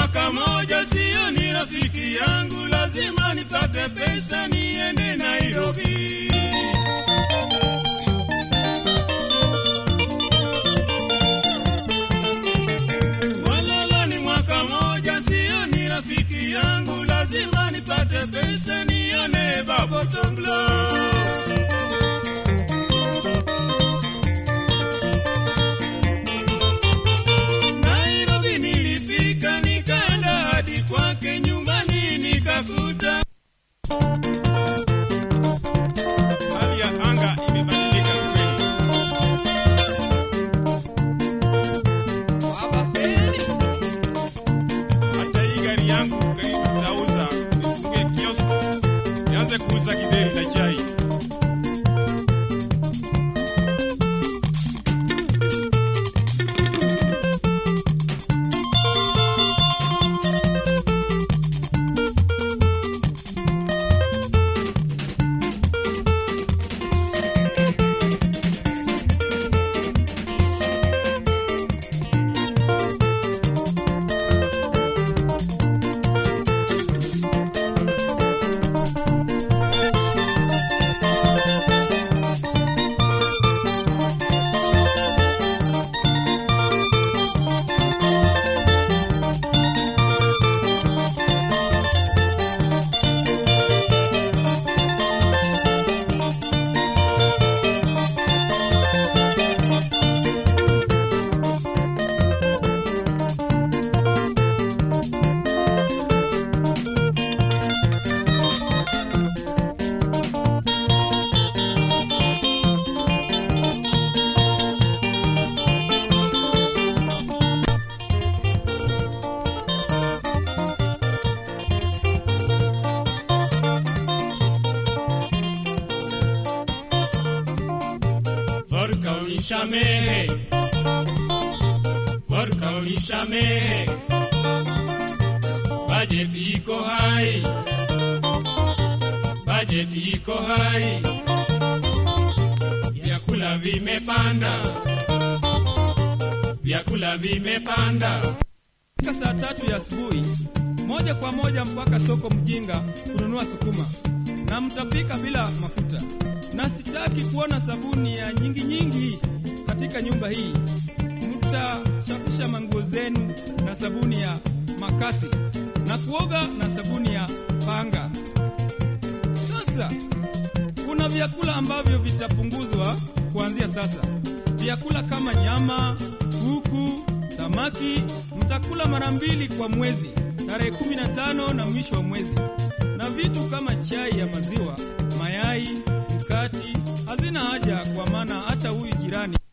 mwaka moja, siyo ni rafiki yangu, lazima nipate pesa niende Nairobi. Walala ni mwaka moja, siyo ni rafiki yangu, lazima nipate pesa nione Babo Tonglo. Nairobi nilifika, nikaenda hadi kwake nyumbani, nikakuta hali ya anga imebadilika kweli. Wabapeni. Hata hii gari yangu karibu tauza, nifungue kiosk, nianze kuuza kideri na chai. Vodka unishamehe, vodka unishamehe, bajeti iko hai, bajeti iko hai, vyakula vimepanda, vyakula vimepanda. Fika saa tatu ya asubuhi moja kwa moja mpaka soko Mjinga kununua sukuma, na mtapika bila mafuta, na sitaki kuona sabuni ya nyingi nyingi katika nyumba hii. Mtashafisha manguo zenu na sabuni ya makasi na kuoga na sabuni ya panga. Sasa kuna vyakula ambavyo vitapunguzwa kuanzia sasa. Vyakula kama nyama, kuku, samaki mtakula mara mbili kwa mwezi, tarehe 15 na mwisho wa mwezi, na vitu kama chai ya maziwa, mayai, mkati hazina haja, kwa maana hata huyu jirani